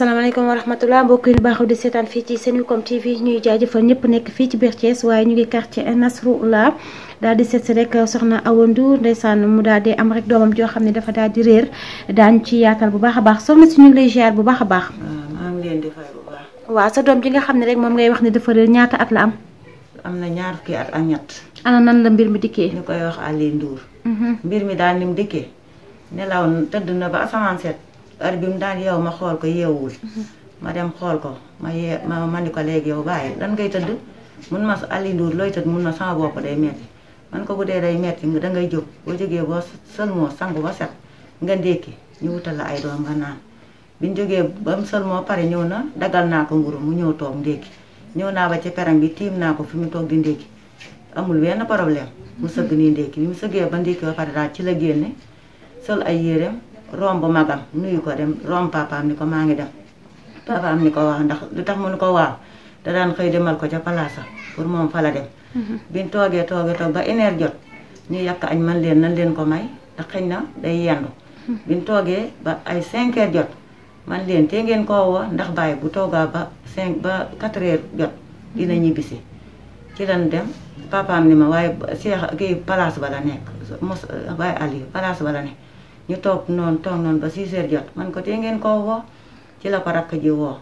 asalaamaaleykum wa rahmatulah mbokk yi baaxul di seetaan fii ci Senucom TV ñuy jaajëfal ñëpp nekk fii ci biir Thiès waaye ñu ngi quartier Nasrullah daal di seet si rek soxna Awa Ndour ndeysaan mu daal di am rek doomam joo xam ne dafa daal di réer daañu ci yaatal bu baax a baax soxna si ñu ngi lay ziar bu baax a baax. maa ngi leen di fay bu baax. waaw sa doom ji nga xam ne rek moom ngay wax ne dafa réer ñaata at la am. am na ñaar fukki at ak ñett. ana nan la mbir mi dikkee. ñu koy wax Aliou Ndour. mbir mi daal ni mu dikkee nelaw tëdd na ba asamaan set heure bi mu daan yeew ma xool ko yeewul ma dem xool ko ma yee ma ma ni ko léegi yow bàyyi lan ngay tëdd mun ma Aliou Ndour looy tëdd mun ma sama bopp day metti man ko bu dee day metti da ngay jóg boo jógee boo sëlmoo sangu ba set nga ndékki ñu wutal la ay doom nga naan biñ jógee ba mu sëlmoo pare ñëw na dagal naa ko mburu mu ñëw toog ndékki ñëw naa ba ci peram bi tiim naa ko fi mu toog di ndékki amul benn problème mu sëgg nii ndékki bi mu sëggee ba ndékki ba pare daal ci la génne sol ay yéreem romb magam nuyu ko dem romb papaam ni ko maa ngi dem papaam ni ko waaw ndax lu tax mu ni ko waaw da daan xëy demal ko ca palaasam pour moom fa la dem biñ toogee toogee toog ba une heure jot ñu yàq añ man leen nan leen ko may ndax xëy na day yendu biñ toogee ba ay cinq heures jot man leen te ngeen koo woo ndax bàyyi bu toogaa ba cinq ba quatre heures jot dina ñibbisi ci lan dem papaam ni ma waaye Cheikh kii palaas ba la nekk mos waaye Aliou palaas ba la nekk ñu toog noonu toog noonu ba 6 heures jot man ko te ngeen koo woo ci la ko rakk ji woo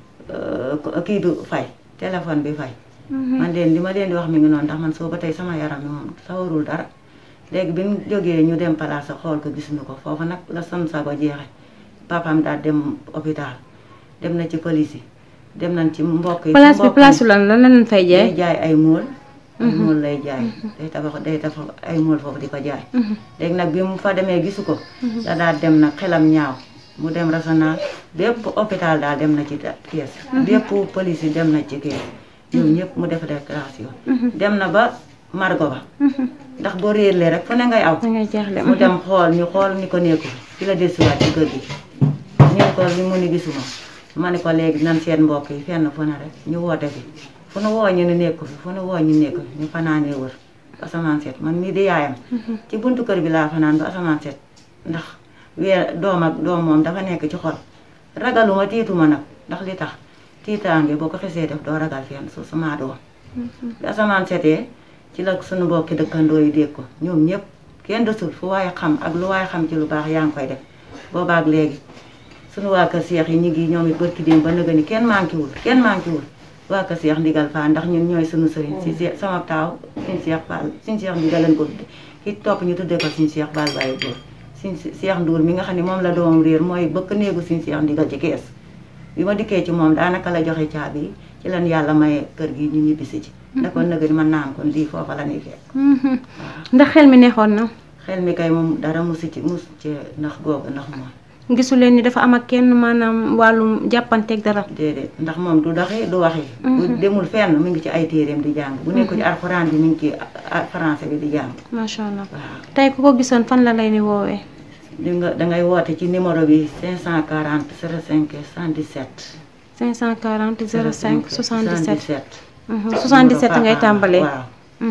kii du fay téléphone bi fay man leen li ma leen di wax mi ngi noonu ndax man soo ba tey sama yaram mi moom sawarul dara léegi bi mu jógee ñu dem palaas xool ko gisuñu ko foofu nag la sam sago jeexe papaam daal dem hôpital dem na ci police yi dem nañ ci mbokk yi place bi place lan lan la leen fay jaay day jaay ay mool ay mool lay jaay day tabax day tabax ay mool foofu di ko jaay léegi nag bi mu fa demee gisu ko da daal dem nag xelam ñaaw mu dem régional bépp hôpital daal dem na ci kees bépp police yi dem na ci kees ñoom ñëpp mu def déclaration dem na ba margo ba ndax boo réerlee rek fu ne ngay aw mu dem xool ñu xool ni ko nekku fi la desiwaat ci kër gi ñu ko li mu ni gisuma ma ne ko léegi nan seen mbokk yi fenn fu ne rek ñu woote fi fu nu woo ñu ne nekku fi fu nu woo ñu nekku fi ñu fanaanee wër ba asamaan set man mii di yaayam ci buntu kër bi laa fanaan ba asamaan set ndax weer doom ak doom moom dafa nekk ci xol ragaluma tiituma nag ndax li tax tiitaange boo ko xesee def doo ragal fenn su sama doom bi asamaan setee ci la suñu mbokki dëkkandoo yi dégg ko ñoom ñëpp kenn desul fu waaye xam ak lu waaye xam ci lu baax yaa ngi koy def boobaak léegi suñu waa kër seex yi ñu ngi ñoom it bërki démb ba nëga ni kenn manqué wul kenn manqué wul waa kër seex ndigal fa ndax ñun ñooy suñu sëriñ si seex sama taaw suñ seex Fall suñ seex ndigal lañ ko tudde ki topp ñu tuddee ko suñ seex Fall bàyyi góor suñ seex nduur mi nga xam ne moom la doomam réer mooy bëkk néegu suñ seex ndigal ci kees bi ma dikkee ci moom daanaka la joxe caabi yi ci lan yàlla maye kër gi ñu ñibbisi ci da kon nëga ni mën naa am kon lii foofa la ñuy fekk ndax xel mi neexoon na xel mi kay moom dara musu ci mus ci ndax googu ndax moom gisu leen ni dafa am ak kenn maanaam wàllum jàppanteeg dara. déedéet ndax moom du doxee du waxee. bu demul fenn mu ngi ci ay téeréem di jàng. bu nekk ci alxuraan bi mu ngi ci français bi di jàng. macha allah waaw tey ku ko gisoon fan la lay ni woowee. di nga dangay woote ci numéro bi 540 05 77. 540 05 77. 77. 77 ngay tàmbalee. waaw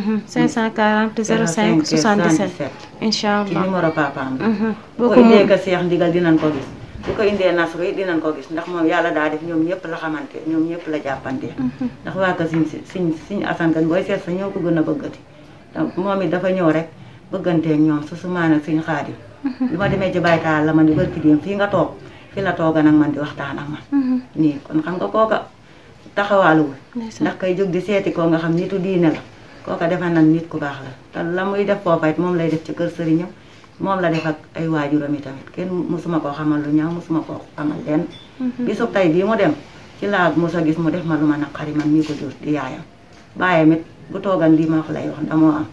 540 05 77. incha ci allah. numéro papaam bi. boo bu ko ko mu indee ka seex ndigal dinañ ko gis. bu ko indee nasru yi dinañ ko gis ndax moom yàlla daa def ñoom ñëpp la xamante ñoom ñëpp la jàppante. ndax waa ka siñ siñ siñ asan kan booy seet sa ñoo ko gën a bëggati. donc moom it dafa ñëw rek bëgganteeg ñoom su su maanaam siñ xaadim. bi ma demee ci baytaal la ma ni barki dem fii nga toog fi la tooga nag man di waxtaan ak man. nii kon xam nga kooka taxawaaluwul. Ndeysaan. ndax kay jóg di seeti koo nga xam nitu diine la kooka defe nan nit ku baax la te la muy def foofa it moom lay def ci kër sëriñam moom la def ak ay waajuram yi tamit kenn musuma koo xamal lu ñaaw musuma koo xamal lenn bisub tey bii mu dem ci laa mos a gis mu def ma lu ma naqari man mii ko jur di yaayam bàyyam it bu toogan lii ma wax lay wax ndamoo am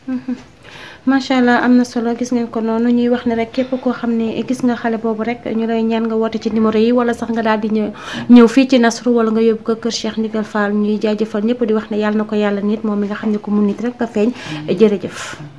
macha allah am na solo gis ngeen ko noonu ñuy wax ne rek képp koo xam ne gis nga xale boobu rek ñu lay ñaan nga woote ci numéro yi wala sax nga daal di ñëw ñëw fii ci Nasru wala nga yóbbu ko kër Cheikh Ndigal Fall ñuy jaajëfal ñëpp di wax ne yàlla na ko yàlla nit moom mi nga xam ne ko mun nit rek nga feeñ jërëjëf.